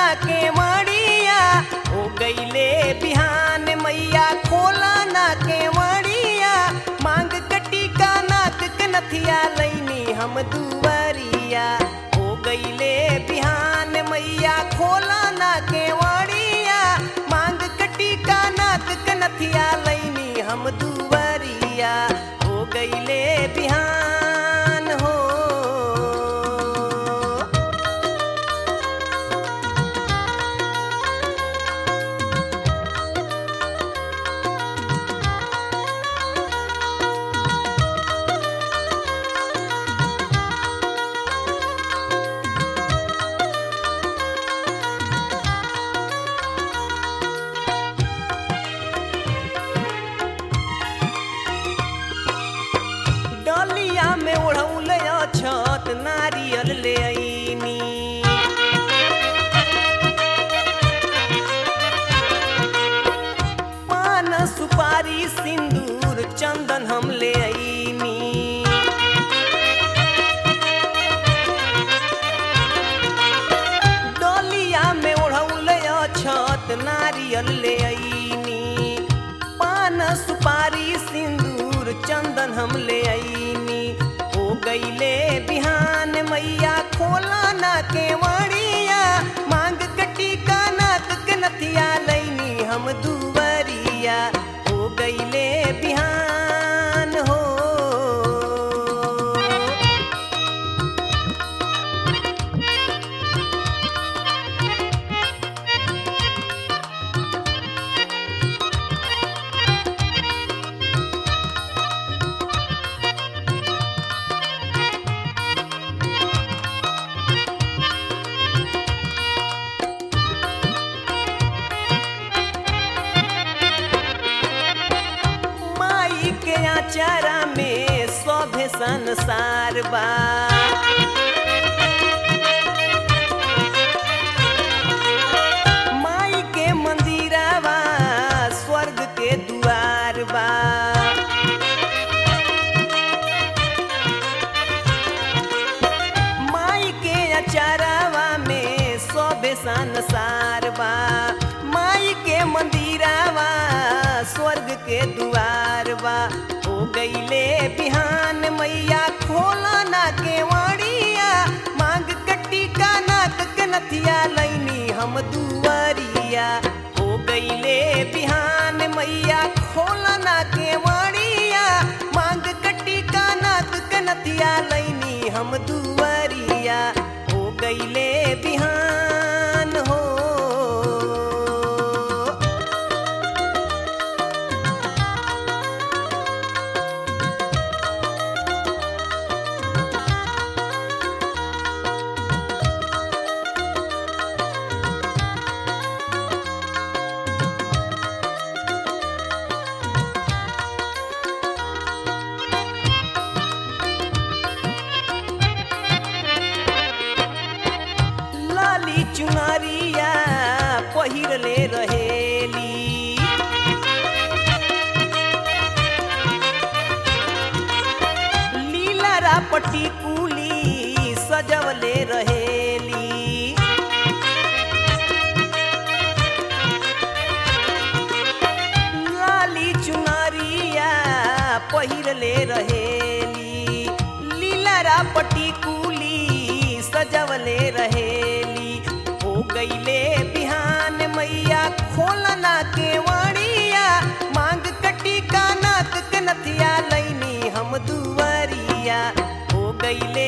के मड़िया हो गईले बिहान मैया खोला ना के मड़िया मांग कटी का नाक के नथिया लैनी हम दुवरिया हो गईले बिहान मैया खोला ना के मड़िया मांग कटी का नाक के नथिया लैनी हम दुवरिया हो गईले बिहान हो डलिया में ओढ़ौल छत नारियल ले आईनी पान सुपारी सिंदूर चंदन हम ले आईनी डलिया में ओढ़ौल छत नारियल ले आईनी पान सुपारी सिंदूर चंदन हम ले आईनी हो गईले बिहान मैया खोला ना के वड़िया मांग कटी का नाक के नथिया लैनी हम दुवरिया हो गईले बिहान हो माई के आचारा में सभे संसार बा माई के मंदिरवा स्वर्ग के दुआर बा माई के अचारवा में सभे संसार बा माई के मंदिरवा स्वर्ग के दुआर बा हो गईले बिहान मैया खोला ना के वाड़िया मांग कटी का नाक के नथिया लैनी हम दुआरिया हो गईले बिहान मैया खोला ना के वाड़िया मांग कटी का नाक के नथिया लैनी हम दुआरिया हो गईले बिहान हो लाली चुनरिया पहिरले रहेली लीला रापटी कुली सजवले रहेली लाली चुनरिया पहिरले रहेली लीला रापटी कुली सजवले रहेली हो गईले बिहान मैया खोलना के वाड़िया मांग कटी का नाक के नथिया लैनी हम दुवरिया हो गईले